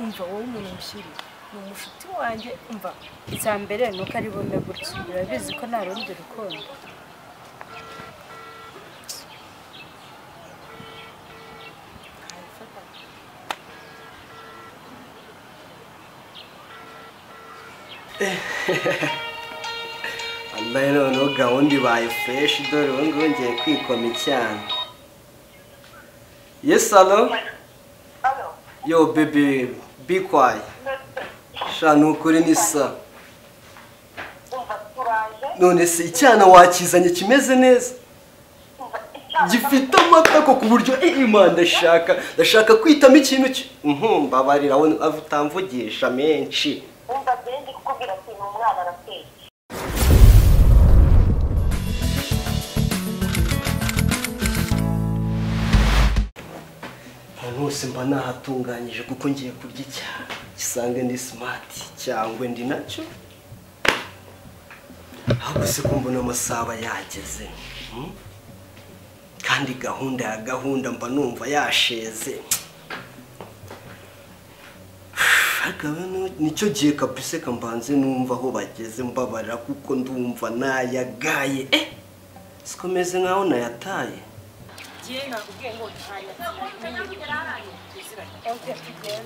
umva wowe umuntu mushyiri ni umushuti wanjye umva icya mbere ni uko ari bumwe gutya urabizi ko nta rundi rukundo ambaye noneho gahunda ibaye fureshi dore ubu ngubu ngiye kwikoma icyana yesi alo yo bebe bikwaye sha ni ukuri ni sawa none se icyana wakizanye kimeze neza gifite amata ko ku buryo ima ndashaka ndashaka kwitamo ikintu ki mbabarira we utamvugisha menshi wumva mbere ndi kukubwira ati ni umwana arateye ahantu hose mba nahatunganyije kuko ngiye kurya icyaha gisange ndi simati cyangwa ndi nacyo ahubwo se ko mbona amasaha aba yageze hmm? kandi gahunda ya gahunda mba numva yasheze akaba nicyo gihe kabise kambanze numva aho bageze mbabarira kuko ndumva nayagaye eh sikomeze nkaho nayataye ngiye nakubwiye ngo ntanya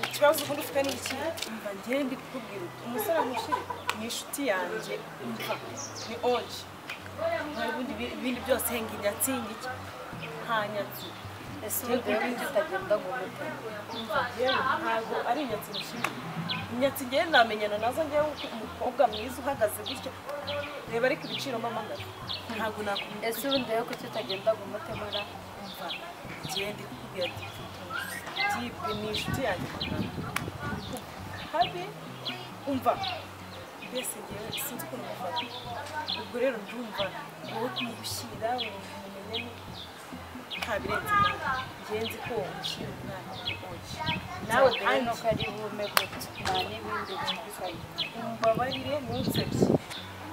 ikibazo ubundi ufite ni iki umva ngiye ndi kukubwira uti umusore mushyiri ni inshuti yanjye umva ni onje hari ubundi ibi- ibindi byose nginya nsinga iki ntanyatsi ese ubundi rero njye utagenda ngo umute umva yewe ntabwo ari inyatsi mushyiri inyatsi ngewe namenyana nazo ngewe uko umukobwa mwiza uhagaze gutya reba ariko ibiciro mama ndabyo ntabwo nakubwira ese ubundi rero kuki utagenda ngo umute mara umva ngewe ndi kukubwira ati jibwe ni inshuti yanjye habi umva mbese ngewe sinzi ukuntu mufata ubwo rero ndumva wowe kumushyira umumenye nta birenze ngewe nzi ko wamushyira umwana oya nawe rero kandi nuko ari bume gutya nta n'ibindi bitandukanye umbabarire ntunsebye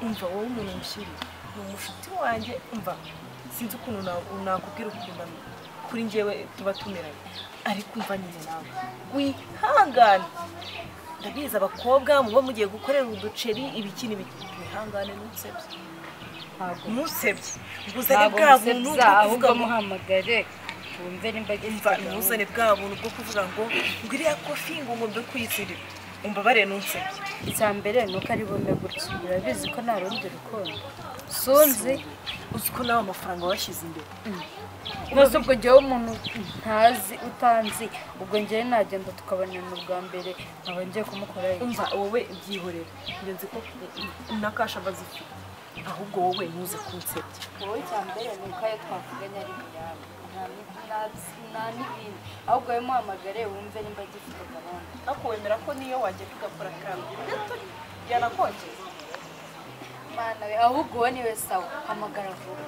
umva wowe umuntu mushyiri ni umushuti wanjye umva sinzi ukuntu na- nakubwira ukuntu kuri njyewe tuba tumeranye ariko umva nyine nawe wihangane ndabizi abakobwa muba mugiye gukorera uduceri ibiki n'ibiki wihangane ntunsebye ntabwo ntunsebye nguzane ntabwo bwa buntu musebya bwo ahubwo kuvuga ngo muhamagare wumve nimba umva gifite gahunda ntuzane bwa buntu bwo kuvuga ngo ngo iriya kofi ngo ngombe kuyitsirira umbabarire ntunsebye icya mbere ni uko ari bume gutya urabizi ko nta rundi rukundo sunzi uzi ko nawe amafaranga washyize imbere maze ubwo njyewe umuntu ntazi utanzi ubwo ngewe nagenda tukabonana ubwa mbere nkaba ngiye kumukoraho iki? umva wowe byihorera ngenzi ko na kasha bazifite ahubwo wowe ntuze kunsebya wowe cya mbere ni uko ayo twavuganye ari miyabo nta n'ibindi ahubwo wowe muhamagare wumve nimba agifite gahunda ariko wemera ko niyo wagenda ugakora kandi gato yanakongeza mana we ahubwo uwo niwe sawa hamagara vuba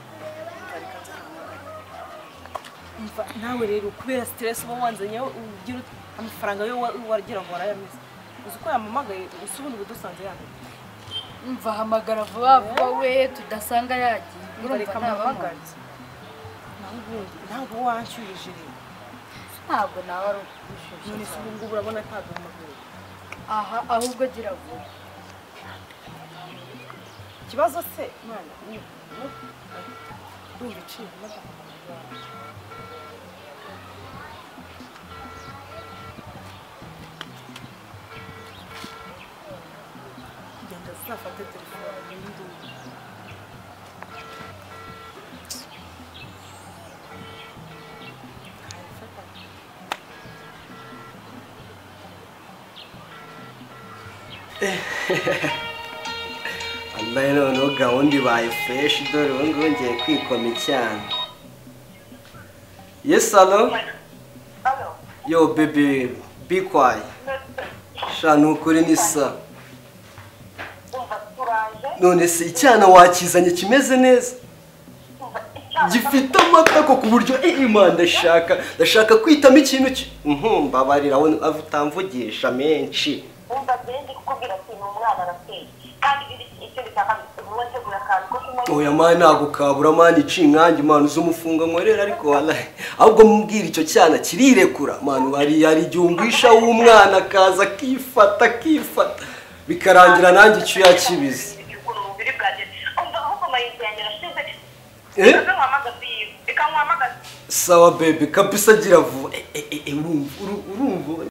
umva nawe rero kubera siteresi uba wanzanyeho ugira ut- amafaranga yo wa- wagira ngo warayameze uzi ko yamamagaye usi ubundi budusanze yambaye mva hamagara vuba vuba we tudasanga yagiye urumva bareka ntabamo amamagare naho ubundi ntabwo wanshyurije rero ntabwo nawe ari none ugushusha se ubu ngubu urabona ntabwo mpamagaye aha ahubwo gira vuba ikibazo se mwana ni ndumva iciye amata. genda sinafate telefone n'induru ambaye noneho gahunda ibaye fureshi dore ubu ngubu ngiye kwikoma icyana yesi alo yo bebe bikwaye sha ni ukuri ni sawa wumva turaje none se icyana wakizanye kimeze neza gifite amata ko ku buryo ima ndashaka ndashaka kwitamo ikintu ki mbabarira we utamvugisha menshi wumva mbere ndi kukubwira ati ni umwana arateye kandi ibyo icyo bitaka uba wateguye akantu ko oya mani ntabwo kabura mani iciye inkange mani uzi umufunga nkorera ariko walahi ahubwo mubwira icyo cyana kirirekura mani wari yari igihungwisha w'umwana akaza akifata akifata bikarangira nanjye icyo yakibize Ukuntu umubiri bwanjye umva ahubwo amayinite yanjye arashize Eh? ikaza nkwamagaza iyi ikankwamagaza sawa bebe kabisa agira vuba Eh, eh, eh, urumva uru- urumva